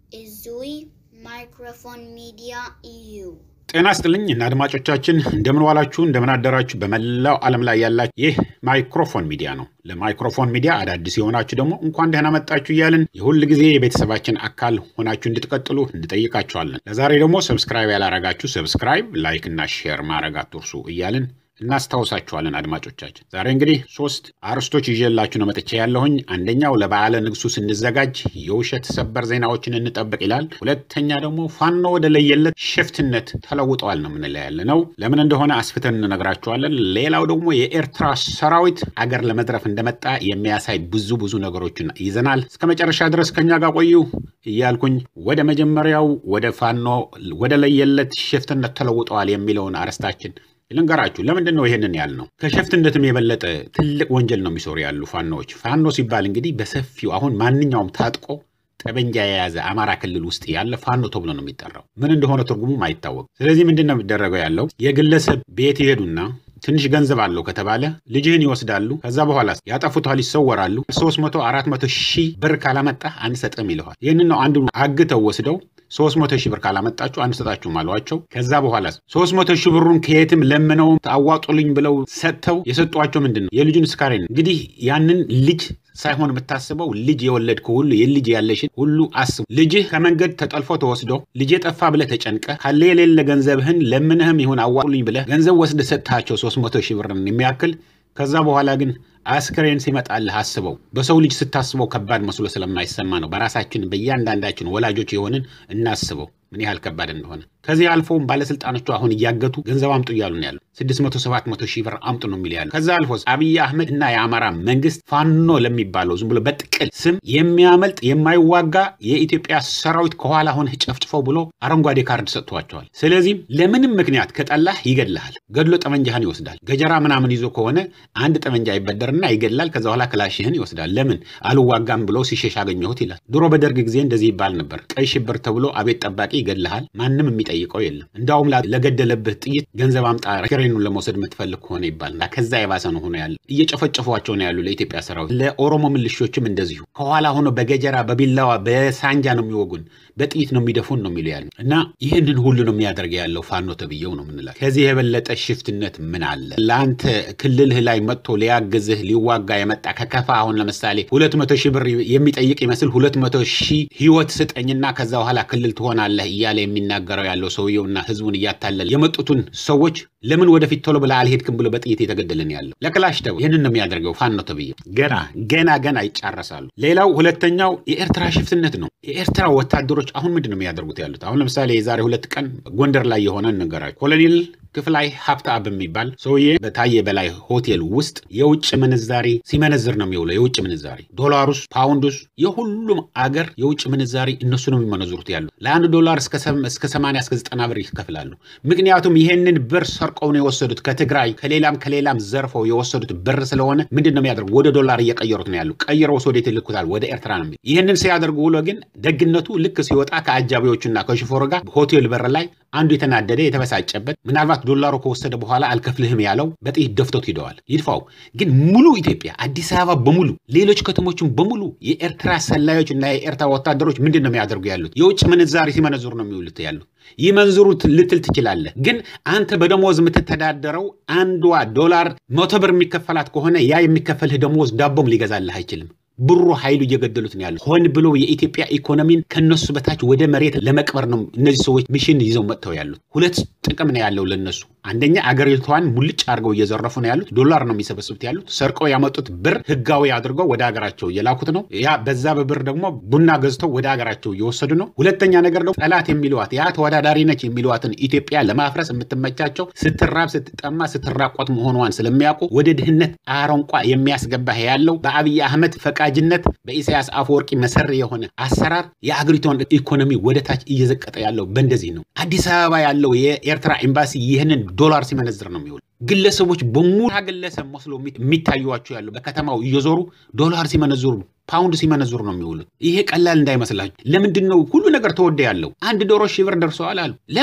Izui Microphone Media EU. ጤና ስጥልኝ እና አድማጮቻችን እንደምን ዋላችሁ፣ እንደምን አደራችሁ። በመላው ዓለም ላይ ያላችሁ ይህ ማይክሮፎን ሚዲያ ነው። ለማይክሮፎን ሚዲያ አዳዲስ የሆናችሁ ደግሞ እንኳን ደህና መጣችሁ እያልን የሁል ጊዜ የቤተሰባችን አካል ሆናችሁ እንድትቀጥሉ እንጠይቃችኋለን። ለዛሬ ደግሞ ሰብስክራይብ ያላረጋችሁ ሰብስክራይብ፣ ላይክ እና ሼር ማድረግ አትርሱ እያልን እናስታውሳችኋለን አድማጮቻችን። ዛሬ እንግዲህ ሶስት አርዕስቶች ይዤላችሁ ነው መጥቼ ያለሁኝ። አንደኛው ለበዓለ ንግሱ ስንዘጋጅ የውሸት ሰበር ዜናዎችን እንጠብቅ ይላል። ሁለተኛ ደግሞ ፋኖ ወደ ለየለት ሽፍትነት ተለውጠዋል ነው የምንለው ያለ ነው። ለምን እንደሆነ አስፍተን እንነግራችኋለን። ሌላው ደግሞ የኤርትራ ሰራዊት አገር ለመዝረፍ እንደመጣ የሚያሳይ ብዙ ብዙ ነገሮችን ይዘናል። እስከ መጨረሻ ድረስ ከኛ ጋር ቆዩ እያልኩኝ ወደ መጀመሪያው ወደ ፋኖ ወደ ለየለት ሽፍትነት ተለውጠዋል የሚለውን አርዕስታችን ልንገራችሁ ለምንድን ነው ይሄንን ያልነው? ከሸፍትነትም የበለጠ ትልቅ ወንጀል ነው የሚሰሩ ያሉ ፋኖዎች። ፋኖ ሲባል እንግዲህ በሰፊው አሁን ማንኛውም ታጥቆ ጠበንጃ የያዘ አማራ ክልል ውስጥ ያለ ፋኖ ተብሎ ነው የሚጠራው። ምን እንደሆነ ትርጉሙም አይታወቅም። ስለዚህ ምንድን ነው የሚደረገው ያለው የግለሰብ ቤት ይሄዱና ትንሽ ገንዘብ አለው ከተባለ ልጅህን ይወስዳሉ። ከዛ በኋላ ያጠፉታል፣ ይሰወራሉ። ሶስት መቶ አራት መቶ ሺህ ብር ካላመጣ አንሰጥም ይለዋል። ይህንን ነው አንዱ አግተው ወስደው ሶስት መቶ ሺህ ብር ካላመጣችሁ አንሰጣችሁም አሏቸው። ከዛ በኋላ ሶስት መቶ ሺህ ብሩን ከየትም ለምነው አዋጡልኝ ብለው ሰጥተው የሰጧቸው ምንድን ነው የልጁን ስካሬ ነው። እንግዲህ ያንን ልጅ ሳይሆን የምታስበው ልጅ የወለድከው ሁሉ የልጅ ያለሽን ሁሉ አስቡ። ልጅህ ከመንገድ ተጠልፎ ተወስዶ ልጅ ጠፋ ብለህ ተጨንቀ ካለ የሌለ ገንዘብህን ለምንህም ይሁን አዋጡልኝ ብለህ ገንዘብ ወስደህ ሰጥታቸው ሶስት መቶ ሺህ ብርን የሚያክል ከዛ በኋላ ግን አስክሬን ሲመጣልህ አስበው። በሰው ልጅ ስታስበው ከባድ መስሎ ስለማይሰማ ነው። በራሳችን በእያንዳንዳችን ወላጆች የሆንን እናስበው ምን ያህል ከባድ እንደሆነ። ከዚህ አልፎም ባለስልጣኖቹ አሁን እያገቱ ገንዘብ አምጡ እያሉ ነው ያሉ። ስድስት መቶ ሰባት መቶ ሺህ ብር አምጡ ነው የሚል ያሉ። ከዛ አልፎ አብይ አህመድ እና የአማራ መንግስት ፋኖ ለሚባለው ዝም ብሎ በጥቅል ስም የሚያመልጥ የማይዋጋ የኢትዮጵያ ሰራዊት ከኋላ ሆነህ ጨፍጭፈው ብሎ አረንጓዴ ካርድ ሰጥቷቸዋል። ስለዚህም ለምንም ምክንያት ከጠላህ ይገድልሃል። ገድሎ ጠመንጃህን ይወስዳል። ገጀራ ምናምን ይዞ ከሆነ አንድ ጠመንጃ ይበደርና ይገድላል። ከዛ በኋላ ክላሽህን ይወስዳል። ለምን አልዋጋም ብሎ ሲሸሽ አገኘሁት ይላል። ድሮ በደርግ ጊዜ እንደዚህ ይባል ነበር። ቀይ ሽብር ተብሎ አቤት ጠባቂ ይገድልሃል። ማንም የሚጠይቀው የለም። እንዳውም ለገደለብህ ጥይት ገንዘብ አምጣ ክሬኑን ለመውሰድ የምትፈልግ ከሆነ ይባልና ከዛ የባሰ ነው ሆኖ ያለ እየጨፈጨፏቸው ነው ያሉ ለኢትዮጵያ ሰራዊት። ለኦሮሞ ምልሾችም እንደዚሁ ከኋላ ሆኖ በገጀራ በቢላዋ በሳንጃ ነው የሚወጉን፣ በጥይት ነው የሚደፉን ነው የሚሉ ያሉ እና ይህንን ሁሉ ነው የሚያደርግ ያለው ፋኖ ተብዬው ነው ምንላል። ከዚህ የበለጠ ሽፍትነት ምን አለ? ለአንተ ክልልህ ላይ መጥቶ ሊያግዝህ ሊዋጋ የመጣ ከከፋ አሁን ለምሳሌ ሁለት መቶ ሺህ ብር የሚጠይቅ ይመስል ሁለት መቶ ሺህ ህይወት ስጠኝና ከዛ በኋላ ክልል ትሆናለህ እያለ የሚናገረው ያለው ሰውየውና ህዝቡን እያታለለ የመጡትን ሰዎች ለምን ወደፊት ቶሎ ብለህ አልሄድክም ብሎ በጥይት የተገደለን ያለው ለክላሽ ተው ይህንን ነው የሚያደርገው ፋኖ ተብዬው። ገና ገና ገና ይጫረሳሉ። ሌላው ሁለተኛው የኤርትራ ሽፍትነት ነው። የኤርትራ ወታደሮች አሁን ምንድን ነው የሚያደርጉት ያሉት? አሁን ለምሳሌ የዛሬ ሁለት ቀን ጎንደር ላይ የሆነ ነገራቸው ኮሎኔል ክፍላይ ሀብተአብ የሚባል ሰውዬ በታየ በላይ ሆቴል ውስጥ የውጭ ምንዛሪ ሲመነዝር ነው የሚውለው። የውጭ ምንዛሪ ዶላሩስ፣ ፓውንዱስ የሁሉም አገር የውጭ ምንዛሪ እነሱ ነው የሚመነዝሩት ያሉት። ለአንድ ዶላር እስከ ሰማንያ እስከ ዘጠና ብር ይከፍላሉ። ምክንያቱም ይሄንን ብር ሰርቀው ነው የወሰዱት ከትግራይ ከሌላም ከሌላም ዘርፈው የወሰዱት ብር ስለሆነ ምንድን ነው የሚያደርጉ ወደ ዶላር እየቀየሩት ነው ያሉ። ቀይረው ወዴት ይልኩታል? ወደ ኤርትራ ነው። ይህንን ሲያደርጉ ውሎ ግን ደግነቱ ልክ ሲወጣ ከአጃቢዎቹና ከሾፌሩ ጋር ሆቴል በር ላይ አንዱ የተናደደ የተበሳጨበት ምናልባት ዶላሩ ከወሰደ በኋላ አልከፍልህም ያለው በጥይት ደፍቶት ሂደዋል። ይድፋው ግን ሙሉ ኢትዮጵያ አዲስ አበባ በሙሉ ሌሎች ከተሞችን በሙሉ የኤርትራ ሰላዮች እና የኤርትራ ወታደሮች ምንድን ነው የሚያደርጉ ያሉት? የውጭ ምንዛሪ ሲመነዝሩ ነው የሚውሉት ያሉት። ይመንዝሩት ልትል ትችላለህ፣ ግን አንተ በደሞዝ የምትተዳደረው አንዷ ዶላር መቶ ብር የሚከፈላት ከሆነ ያ የሚከፈልህ ደሞዝ ዳቦም ሊገዛልህ አይችልም። ብሩ ኃይሉ እየገደሉት ነው ያሉት። ሆን ብሎ የኢትዮጵያ ኢኮኖሚን ከነሱ በታች ወደ መሬት ለመቅበር ነው እነዚህ ሰዎች ሚሽን ይዘው መጥተው ያሉት። ሁለት ጥቅም ነው ያለው ለነሱ። አንደኛ አገሪቷን ሙልጭ አድርገው እየዘረፉ ነው ያሉት። ዶላር ነው የሚሰበስቡት ያሉት። ሰርቀው ያመጡት ብር ህጋዊ አድርገው ወደ ሀገራቸው እየላኩት ነው። ያ በዛ በብር ደግሞ ቡና ገዝተው ወደ ሀገራቸው እየወሰዱ ነው። ሁለተኛ ነገር ደግሞ ጠላት የሚለዋት ያ ተወዳዳሪ ነች የሚለዋትን ኢትዮጵያ ለማፍረስ የምትመቻቸው ስትራብ፣ ስትጠማ፣ ስትራቆት መሆኗን ስለሚያውቁ ወደ ድህነት አረንቋ የሚያስገባህ ያለው በአብይ አህመድ ፈቃጅነት በኢሳያስ አፈወርቂ መሰሪ የሆነ አሰራር የአገሪቷን ኢኮኖሚ ወደ ታች እየዘቀጠ ያለው በእንደዚህ ነው። አዲስ አበባ ያለው የኤርትራ ኤምባሲ ይህንን ዶላር ሲመነዝር ነው የሚውል። ግለሰቦች በሙሉ ግለሰብ መስሎ የሚታዩዋቸው ያሉ በከተማው እየዞሩ ዶላር ሲመነዝሩ ፓውንድ ሲመነዝሩ ነው የሚውሉት። ይሄ ቀላል እንዳይመስላችሁ። ለምንድን ነው ሁሉ ነገር ተወደ ያለው? አንድ ዶሮ ሺህ ብር ደርሰዋል አሉ። ለምን?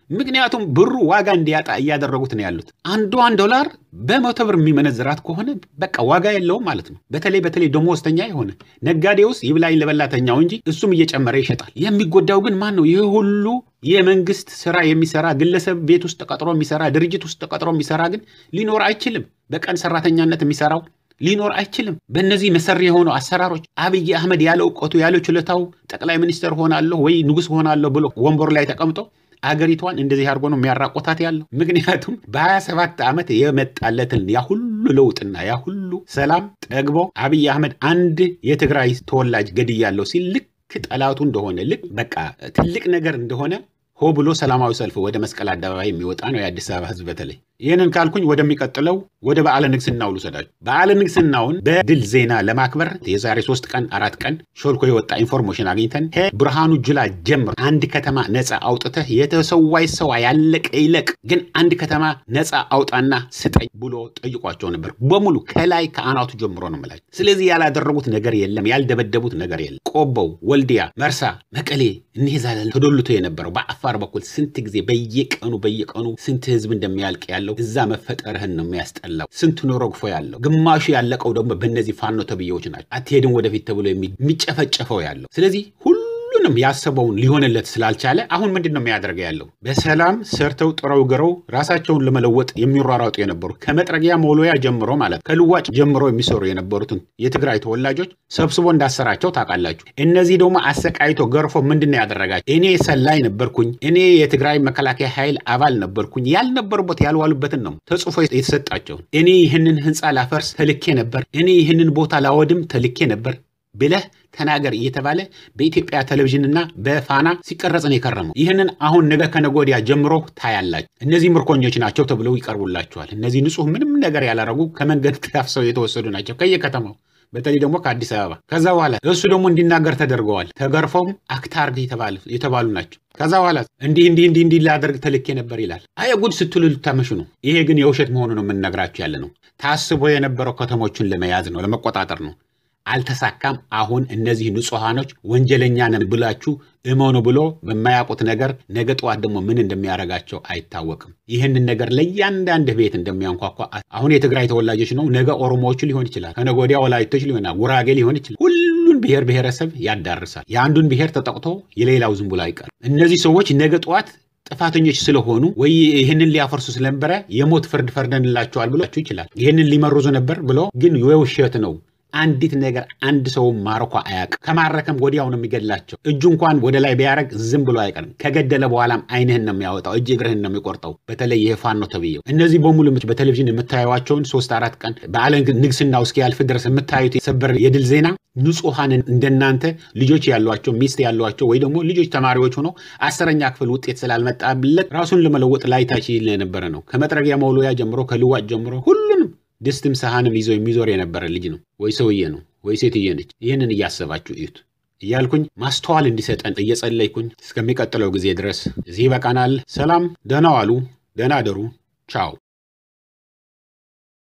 ምክንያቱም ብሩ ዋጋ እንዲያጣ እያደረጉት ነው ያሉት። አንዷን ዶላር በመቶ ብር የሚመነዝራት ከሆነ በቃ ዋጋ የለውም ማለት ነው። በተለይ በተለይ ደሞዝተኛ የሆነ ነጋዴ ውስጥ ይብላኝ ለበላተኛው እንጂ እሱም እየጨመረ ይሸጣል። የሚጎዳው ግን ማን ነው? ይህ ሁሉ የመንግስት ስራ የሚሰራ ግለሰብ ቤት ውስጥ ተቀጥሮ የሚሰራ ድርጅት ውስጥ ተቀጥሮ የሚሰራ ግን ሊኖር አይችልም። በቀን ሰራተኛነት የሚሰራው ሊኖር አይችልም። በእነዚህ መሰሪ የሆኑ አሰራሮች አብይ አህመድ ያለ እውቀቱ ያለ ችሎታው ጠቅላይ ሚኒስትር ሆናለሁ ወይ ንጉስ ሆናለሁ ብሎ ወንበሩ ላይ ተቀምጦ አገሪቷን እንደዚህ አድርጎ ነው የሚያራቆታት ያለው። ምክንያቱም በ27 ዓመት የመጣለትን ያ ሁሉ ለውጥና ያ ሁሉ ሰላም ጠግቦ አብይ አህመድ አንድ የትግራይ ተወላጅ ገድያለሁ ሲል ልክ ጠላቱ እንደሆነ ልክ በቃ ትልቅ ነገር እንደሆነ ሆ ብሎ ሰላማዊ ሰልፍ ወደ መስቀል አደባባይ የሚወጣ ነው የአዲስ አበባ ህዝብ። በተለይ ይህንን ካልኩኝ ወደሚቀጥለው ወደ በዓለ ንግስናው ልውሰዳችሁ። በዓለ ንግስናውን በድል ዜና ለማክበር የዛሬ ሶስት ቀን አራት ቀን ሾልኮ የወጣ ኢንፎርሜሽን አግኝተን ከብርሃኑ ጁላ ጀምሮ አንድ ከተማ ነፃ አውጥተህ የተሰዋይ ሰው ያለቀ ይለቅ፣ ግን አንድ ከተማ ነፃ አውጣና ስጠኝ ብሎ ጠይቋቸው ነበር። በሙሉ ከላይ ከአናቱ ጀምሮ ነው የምላቸው። ስለዚህ ያላደረጉት ነገር የለም፣ ያልደበደቡት ነገር የለም። ቆቦው፣ ወልዲያ፣ መርሳ፣ መቀሌ እኒህ ዛ ተዶልቶ የነበረው በአፋር በኩል ስንት ጊዜ በየቀኑ በየቀኑ ስንት ህዝብ እንደሚያልቅ ያለው እዛ መፈጠርህን ነው የሚያስጠላው። ስንት ኖሮ ግፎ ያለው ግማሹ ያለቀው ደግሞ በእነዚህ ፋኖ ተብዬዎች ናቸው። አትሄድም ወደፊት ተብሎ የሚጨፈጨፈው ያለው ስለዚህ ሁሉንም ያሰበውን ሊሆንለት ስላልቻለ አሁን ምንድን ነው የሚያደርገው ያለው? በሰላም ሰርተው ጥረው ግረው ራሳቸውን ለመለወጥ የሚሯሯጡ የነበሩ ከመጥረጊያ መውሎያ ጀምሮ ማለት ከልዋጭ ጀምሮ የሚሰሩ የነበሩትን የትግራይ ተወላጆች ሰብስቦ እንዳሰራቸው ታውቃላችሁ። እነዚህ ደግሞ አሰቃይቶ ገርፎ ምንድን ነው ያደረጋቸው? እኔ ሰላይ ነበርኩኝ፣ እኔ የትግራይ መከላከያ ኃይል አባል ነበርኩኝ፣ ያልነበሩበት ያልዋሉበትን ነው ተጽፎ የተሰጣቸውን። እኔ ይህንን ህንፃ ላፈርስ ተልኬ ነበር፣ እኔ ይህንን ቦታ ላወድም ተልኬ ነበር ብለህ ተናገር እየተባለ በኢትዮጵያ ቴሌቪዥንና በፋና ሲቀረጽ ነው የከረመው። ይህንን አሁን ነገ ከነገ ወዲያ ጀምሮ ታያላችሁ። እነዚህ ምርኮኞች ናቸው ተብለው ይቀርቡላችኋል። እነዚህ ንጹህ ምንም ነገር ያላረጉ ከመንገድ ታፍሰው የተወሰዱ ናቸው ከየከተማው በተለይ ደግሞ ከአዲስ አበባ። ከዛ በኋላ እሱ ደግሞ እንዲናገር ተደርገዋል። ተገርፈውም አክታርግ የተባሉ ናቸው። ከዛ በኋላ እንዲህ እንዲህ እንዲህ እንዲህ ላደርግ ተልኬ ነበር ይላል። አየ ጉድ ስትሉ ልታመሹ ነው። ይሄ ግን የውሸት መሆኑ ነው የምንነግራችሁ ያለ ነው። ታስቦ የነበረው ከተሞችን ለመያዝ ነው፣ ለመቆጣጠር ነው። አልተሳካም። አሁን እነዚህ ንጹሐኖች ወንጀለኛ ነን ብላችሁ እመኑ ብሎ በማያውቁት ነገር ነገ ጠዋት ደግሞ ምን እንደሚያደርጋቸው አይታወቅም። ይህንን ነገር ለእያንዳንድ ቤት እንደሚያንኳኳ አሁን የትግራይ ተወላጆች ነው፣ ነገ ኦሮሞዎቹ ሊሆን ይችላል፣ ከነገ ወዲያ ወላይቶች ሊሆን ጉራጌ ሊሆን ይችላል። ሁሉን ብሔር ብሔረሰብ ያዳርሳል። የአንዱን ብሔር ተጠቅቶ የሌላው ዝም ብሎ አይቀርም። እነዚህ ሰዎች ነገ ጠዋት ጥፋተኞች ስለሆኑ ወይ ይህንን ሊያፈርሱ ስለነበረ የሞት ፍርድ ፈርደንላቸዋል ብሏችሁ ይችላል። ይህንን ሊመርዙ ነበር ብሎ ግን የውሸት ነው። አንዲት ነገር አንድ ሰው ማርኮ አያውቅም። ከማረከም ወዲያው ነው የሚገድላቸው። እጁ እንኳን ወደ ላይ ቢያደርግ ዝም ብሎ አይቀርም። ከገደለ በኋላም ዓይንህን ነው የሚያወጣው፣ እጅ እግርህን ነው የሚቆርጠው። በተለይ ይሄ ፋኖ ተብዬው እነዚህ በሙሉ በቴሌቪዥን የምታዩዋቸውን ሶስት አራት ቀን በዓለ ንግስናው እስኪያልፍ ድረስ የምታዩት የሰበር የድል ዜና ንጹሐን እንደናንተ ልጆች ያሏቸው ሚስት ያሏቸው ወይ ደግሞ ልጆች ተማሪዎች ሆነው አስረኛ ክፍል ውጤት ስላልመጣለት ራሱን ለመለወጥ ላይታች ይል የነበረ ነው። ከመጥረጊያ መውሎያ ጀምሮ ከልዋጭ ጀምሮ ሁሉንም ድስትም ሰሃንም ይዞ የሚዞር የነበረ ልጅ ነው። ወይ ሰውዬ ነው ወይ ሴትዬ ነች። ይህንን እያሰባችሁ እዩት እያልኩኝ ማስተዋል እንዲሰጠን እየጸለይኩኝ እስከሚቀጥለው ጊዜ ድረስ እዚህ ይበቃናል። ሰላም፣ ደህና ዋሉ፣ ደህና አደሩ። ቻው